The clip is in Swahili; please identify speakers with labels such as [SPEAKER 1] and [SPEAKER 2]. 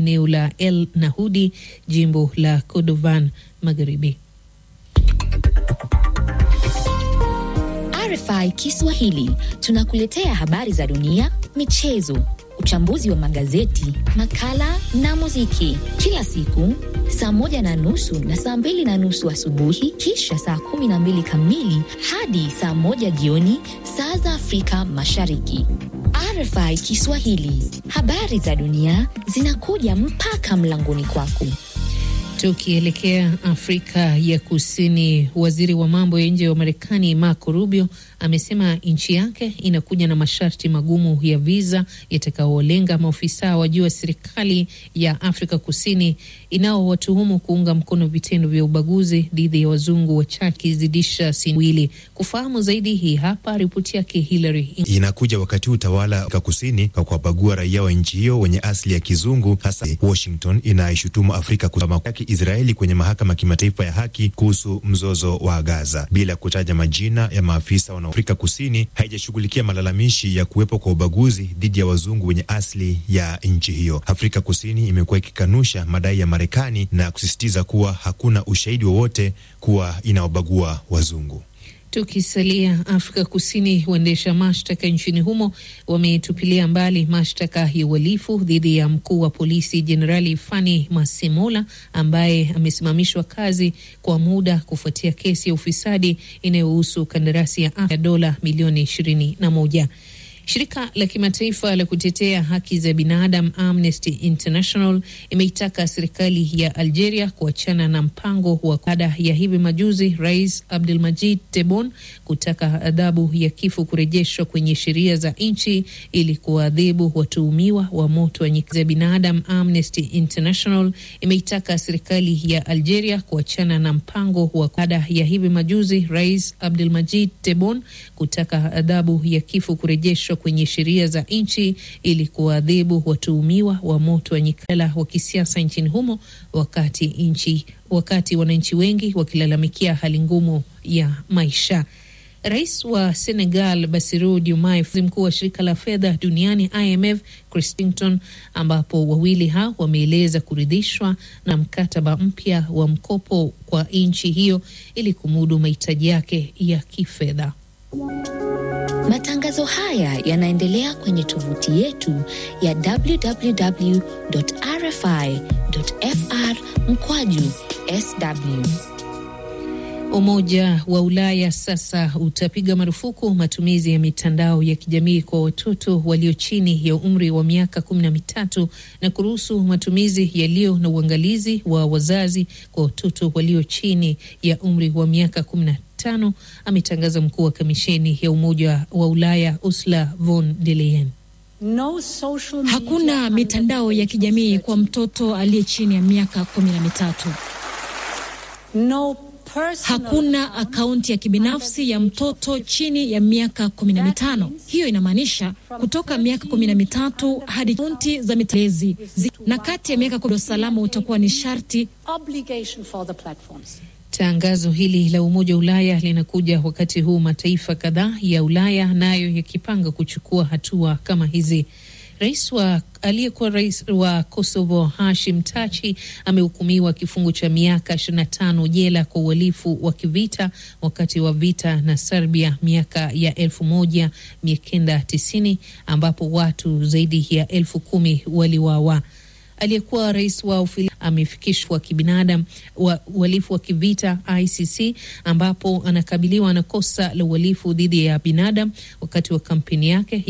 [SPEAKER 1] eneo la El Nahudi, jimbo la Kordovan Magharibi.
[SPEAKER 2] RFI Kiswahili tunakuletea habari za dunia, michezo, uchambuzi wa magazeti, makala na muziki kila siku saa moja na nusu na saa mbili na nusu asubuhi, kisha saa kumi na mbili kamili hadi saa moja jioni saa za Afrika Mashariki. RFI Kiswahili, habari za dunia zinakuja mpaka mlangoni kwako.
[SPEAKER 1] Tukielekea Afrika ya Kusini, waziri wa mambo ya nje wa Marekani Marco Rubio amesema nchi yake inakuja na masharti magumu ya viza yatakaolenga maofisa wa juu wa serikali ya Afrika Kusini inaowatuhumu kuunga mkono vitendo vya ubaguzi dhidi ya wazungu wachache kizidisha siwili. Kufahamu zaidi, hii hapa ripoti yake Hillary.
[SPEAKER 3] Inakuja wakati utawala wa Afrika Kusini kwa kuwabagua raia wa nchi hiyo wenye asili ya kizungu, hasa Washington inaishutumu Afrika Kusini Israeli kwenye mahakama ya kimataifa ya haki kuhusu mzozo wa Gaza bila kutaja majina ya maafisa wa Afrika Kusini haijashughulikia malalamishi ya kuwepo kwa ubaguzi dhidi ya wazungu wenye asili ya nchi hiyo. Afrika Kusini imekuwa ikikanusha madai ya Marekani na kusisitiza kuwa hakuna ushahidi wowote kuwa inawabagua wazungu.
[SPEAKER 1] Tukisalia Afrika Kusini, waendesha mashtaka nchini humo wametupilia mbali mashtaka ya uhalifu dhidi ya mkuu wa polisi Jenerali Fani Masemola ambaye amesimamishwa kazi kwa muda kufuatia kesi ya ufisadi inayohusu kandarasi ya afya dola milioni ishirini na moja. Shirika la kimataifa la kutetea haki za binadamu Amnesty International imeitaka serikali ya Algeria kuachana na mpango wa baada ya hivi majuzi Rais Abdelmadjid Tebboune kutaka adhabu ya kifo kurejeshwa kwenye sheria za nchi ili kuwaadhibu watuhumiwa wa moto wa nyika za binadamu. Amnesty International imeitaka serikali ya Algeria kuachana na mpango wa baada ya hivi majuzi Rais Abdelmadjid Tebboune kutaka adhabu ya kifo kurejeshwa kwenye sheria za nchi ili kuwaadhibu watuhumiwa wa moto wa nyikala wa kisiasa nchini humo, wakati nchi wakati wananchi wengi wakilalamikia hali ngumu ya maisha. Rais wa Senegal Bassirou Diomaye, mkuu wa shirika la fedha duniani IMF Christington, ambapo wawili hao wameeleza kuridhishwa na mkataba mpya wa mkopo kwa nchi hiyo ili kumudu mahitaji yake ya kifedha.
[SPEAKER 2] Matangazo haya yanaendelea kwenye tovuti yetu ya www.rfi.fr mkwaju sw.
[SPEAKER 1] Umoja wa Ulaya sasa utapiga marufuku matumizi ya mitandao ya kijamii kwa watoto walio chini ya umri wa miaka kumi na mitatu na kuruhusu matumizi yaliyo na uangalizi wa wazazi kwa watoto walio chini ya umri wa miaka kumi na tano, ametangaza mkuu wa kamisheni ya Umoja wa Ulaya Ursula von der Leyen.
[SPEAKER 4] No social media, hakuna mitandao ya kijamii kwa mtoto aliye chini ya miaka kumi na mitatu. No Hakuna akaunti ya kibinafsi ya mtoto chini ya miaka kumi na mitano. Hiyo inamaanisha kutoka miaka kumi na mitatu hadi akaunti za mitalezi na kati ya miaka kumi, usalama utakuwa ni sharti.
[SPEAKER 1] Tangazo hili la Umoja wa Ulaya linakuja wakati huu mataifa kadhaa ya Ulaya nayo yakipanga kuchukua hatua kama hizi. Rais wa aliyekuwa rais wa Kosovo Hashim Tachi amehukumiwa kifungo cha miaka 25 jela kwa uhalifu wa kivita wakati wa vita na Serbia miaka ya 1990 ambapo watu zaidi ya elfu kumi waliwawa. Aliyekuwa rais wa Ufilipino amefikishwa kibinadamu wa uhalifu wa kivita ICC, ambapo anakabiliwa na kosa la uhalifu dhidi ya binadamu wakati wa kampeni yake